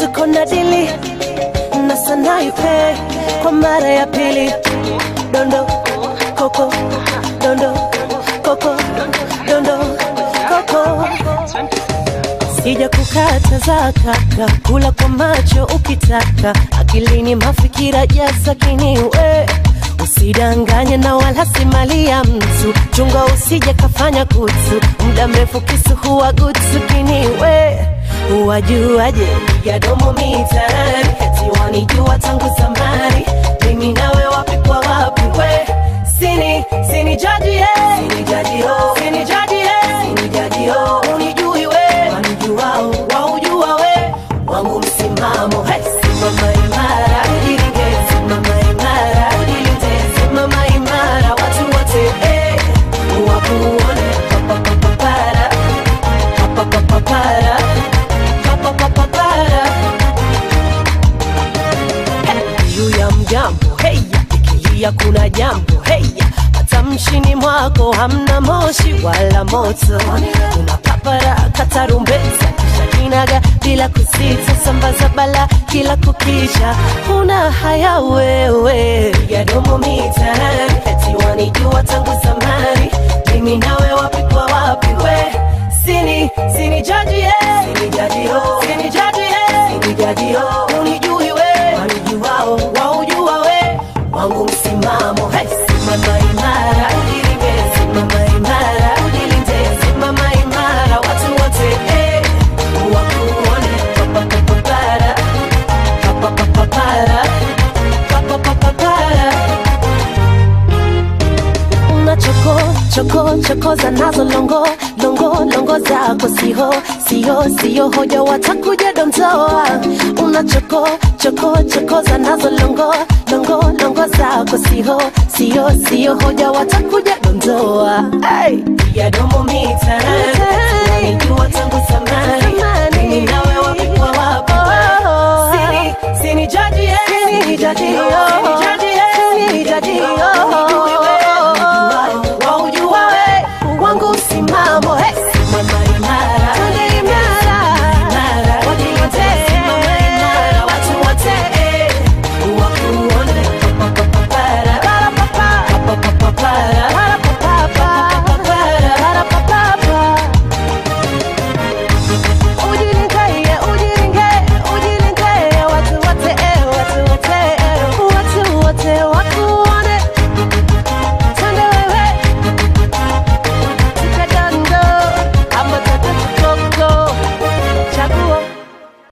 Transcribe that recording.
tuko na dili na sanaipe kwa mara ya pili dondo koko dondo koko dondo koko sija kukataza kaka kula kwa macho ukitaka akilini mafikira jasakini we usidanganye na wala si mali ya mtu chunga usije kafanya kutu muda mrefu kisu huwa gutu kini we uwajuaje ya domo mitaani eti wanijua tangu zamani mimi nawe wapi kwa wapi we sini sini jaji ye sini jaji yo sini jaji ye sini jaji yo unijui we wanijuao waujua we wangu msimamo hey, simama imara ujilinde simama imara ujilinde simama imara watu wote hey, wakuone papapapapara papapapapara papapapapara juu ya mgambo heya ikilia kuna jambo heya matamshini mwako hamna moshi wala moto unapapara katarumbeta kisha kinaga bila kusita sambaza bala kila kukicha una haya wewe ya domo mitaani eti wanijua tangu zamani mimi nawe wapi kwa wapi we sini sini jaji ye sini jaji yo sini jaji ye sini jaji yo unijui we wanijuao waujua we wangu msimamo hey, simama imara ujilinde simama imara ujilinde simama imara watu wote hey, wakuone papapapapara papapapapara papapapapara una choko choko chokoza nazo longo longo longo zako siho siho siyo hoja watakuja domtoa una choko choko chokoza nazo longo longo longo zako siho siyo siyo hoja watakuja domtoa hey. ya domo mitaani